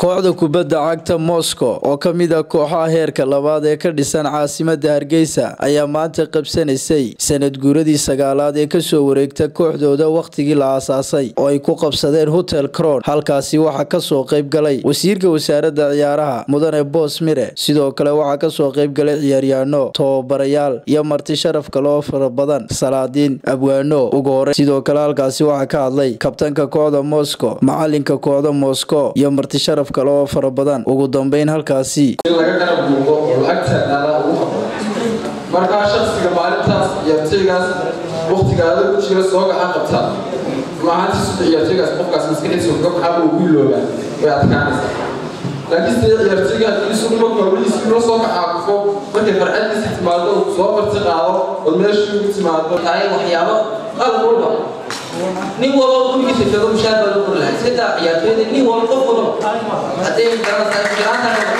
kooxda kubadda cagta moscow oo ka mid ah kooxaha heerka labaad ee ka dhisan caasimada hargeysa ayaa maanta qabsanaysay sanad guuradii sagaalaad ee kasoo wareegta kooxdooda wakhtigii la aasaasay oo ay ku qabsadeen hotel cron halkaasi waxaa kasoo qayb galay wasiirka wasaaradda ciyaaraha mudane boos mire sidoo kale waxaa kasoo qayb galay ciyaaryaano tababarayaal iyo marti sharaf kale oo fara badan salaadiin abwaano ugu hore sidoo kale halkaasi waxaa ka hadlay kabtanka kooxda moscow macalinka kooxda moscow iyo marti sharaf kale oo fara badan ugu dambeyn halkaasi in laga garab muuqdo oo lacagtaadaada ugu habboon markaa shaksiga maalintaas ciyaartaygaas wakhtigaada ku jira soo gacan qabta maahantiisu ciyaartaygaas qofkaas maskaxiisa kaga baxaaba uu ku iloobaa way adkaanaysaa laakiin sida ciyaartayga haddii isugu marka weligiisi la soo kacaaqufo markay farcadiisa timaado uu soo marti qaado ood meeshii ugu timaado tahay waxyaabo qalab walba nin walba gurigiisa joogo mushaar baa loo qori lahaa iska daa ciyaartooyda nin walba qof walba hadday garanaysaa fikraanta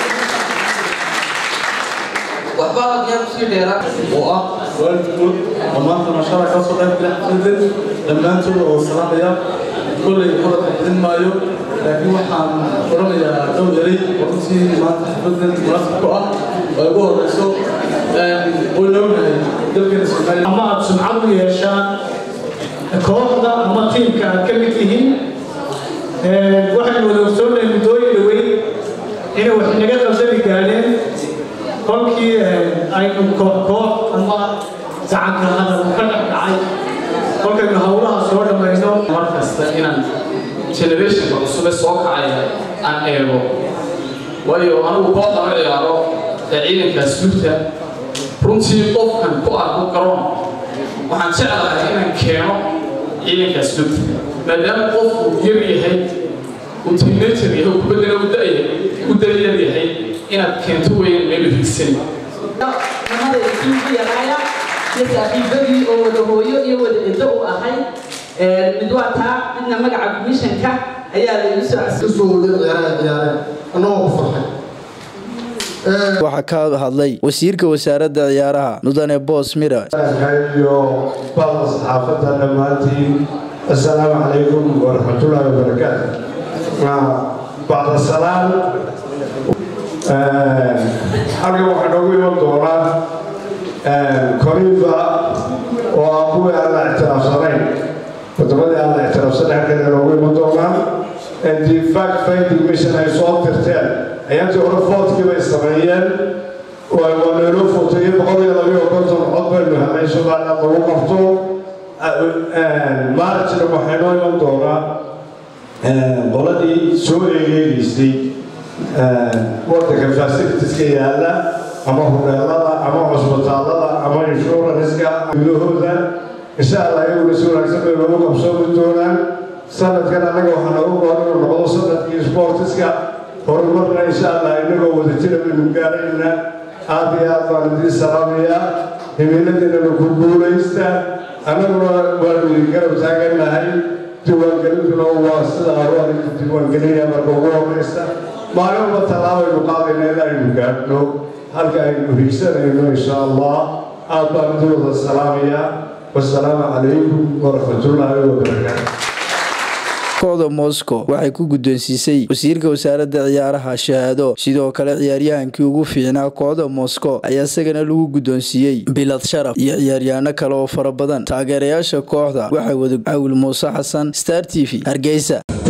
waxba ayaa kusii dheeraan oo ah waalidkood dhammaanta mashara ka soo qayb gala xafladan dhammaantood oo salaamaya kolley hadalka badin maayo laakiin waxaan odhanayaa dhow yaray oo runtii maanta xafladan munaasib ku ah oo ugu horeyso wayna ognahay dalkeena soomaaliya ama aad sumcad u yeeshaan kooxda ama tiimka aad ka mid tihiin waxaynu wada ogsoonnahay muddooyin dhaweyn inay wax inaga qabsani gaadheen kolkii aynu koox koox ama gacanka hadal ka dhex dhacay kolkaynu howlaha soo dhammayno mar kasta inaan generationka cusube soo kacaya aan eego waayo anigu kooxda ma ciyaaro ee ciidankaas lugta runtii qofkan ku arko garoon waxaan jeclahay inaan keeno ciidankaas lugta maadaama qofku yar yahay uu teenager yahay kubaddana u dayar yahay inaad keento weeyaan meelu higsani nimada isugu yaraaya iyo saaxiibadii oo wada hooyo iyo wada edo u ahay mid waa taa midna magaca komishanka ayaa laygu soo kasoo wada ciyaaraha ciyaareen annagoo ku farxay waxaa ka hadlay wasiirka wasaaradda ciyaaraha mudane boos mira iyo bada saxaafadda dhammaantiin assalaamu calaykum waraxmatullaahi wabarakaatu bacda salaam halkan waxaa noogu iman doonaa korifa oo ah kuwii aan la ictiraafsanayn waddamadii aan la ictiraafsanayn halkan noogu iman doonaa the fact finding mission ay soo dirteen ayaantii hore foodkii bay sameeyeen waa nayloo footayey boqol iyo labayo konton cod baynu helay somaliland lagu qabto maarajna waxay noo iman doonaa qoladii soo eegeegaysay wadanka fasilitiska yaalla ama hubeelada ama cusbitaallada ama inshuranska gudahooda insha allah iyaguna si wanaagsan bay noogu qabsoomi doonaan sanadkan annaga waxaa noogu goon inuu noqdo sanadkii sportiska horumarna insha allah inagoo wadajira baynu gaarayna aad iyo aad baan idiin salaamayaa himiladeenana ku guulaysta annaguna waanu idin garab taagannahay diiwaangelintuna waa sida aruan diiwaangelinaya marka ugu horeysta maalin walba tallaabaynu qaadayna in aynu gaadhno halka aynu higsanayno insha allah aad baan idin wada salaamayaa wasalaamu calaykum waraxmatullaahi wabarakaatu kooxda moscow waxay ku guddoonsiisay wasiirka wasaaradda ciyaaraha shahaado sidoo kale ciyaaryahankii ugu fiicnaa kooxda moscow ayaa isagana lagu guddoonsiiyey bilad sharaf iyo ciyaaryaano kale oo fara badan taageerayaasha kooxda waxaa wada cawil muuse xasan star t v hargeysa